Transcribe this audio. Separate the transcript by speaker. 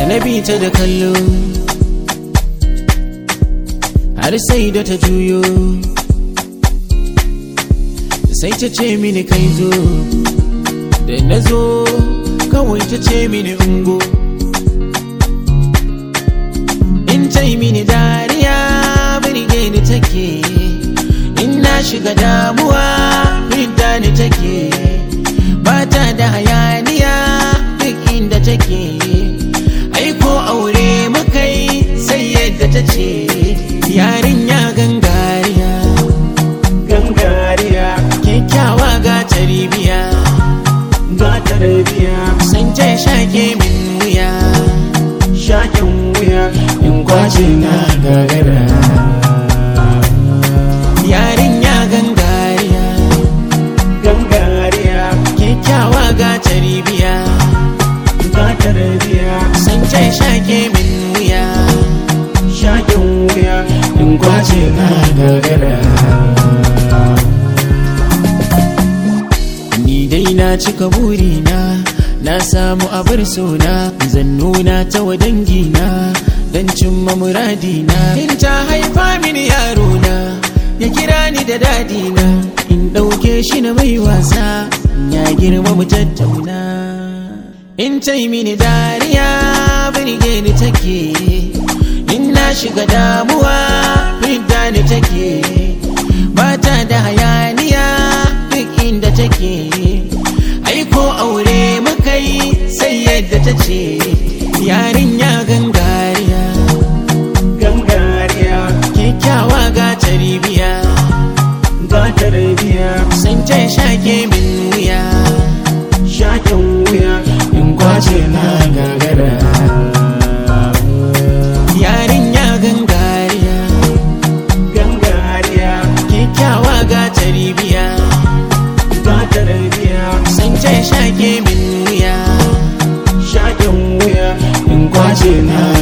Speaker 1: na bi ta da kallo har sai da ta juyo sai ta ce mini kai zo da na zo kawai ta ce mini ungo in ta yi mini dariya birge ni take in na shiga damuwa fidda ni take bata da hayaniya duk inda take aiko aure mukai sai yadda ta ce yarinya gangariya
Speaker 2: gangariya
Speaker 1: kyakkyawa ga taribiya
Speaker 2: ga tarbiya
Speaker 1: sun ce shake min wuya
Speaker 2: shakin wuya in kwace na gagara
Speaker 1: yarinya gangariya
Speaker 2: gangariya
Speaker 1: kyakkyawa ga taribiya
Speaker 2: ga tarbiya
Speaker 1: sun ce shake min wuya
Speaker 2: shakin wuya in kwace na gagara
Speaker 1: ni dai na cika burina na samu abar sona zan nuna ta wa dangina don cimma muradina in ta haifa mini yarona ya kira ni da dadina in ɗauke shi na mai wasa ya girma mu tattauna in ta yi mini dariya birge ni take in na shiga damuwa fidda ni take bata da hayaniya duk inda take aiko aure mukai sai yadda ta ce yarinya gangariya
Speaker 2: gangariya
Speaker 1: kyakkyawa ga taribiya
Speaker 2: ga tarbiya
Speaker 1: sun ce shake min wuya
Speaker 2: shakin wuya in kwace na gagara
Speaker 1: yarinya gangariya
Speaker 2: gangariya
Speaker 1: kyakkyawa ga taribiya
Speaker 2: ga tarbiya
Speaker 1: sun ce shake min wuya
Speaker 2: shakin wuya in kwace na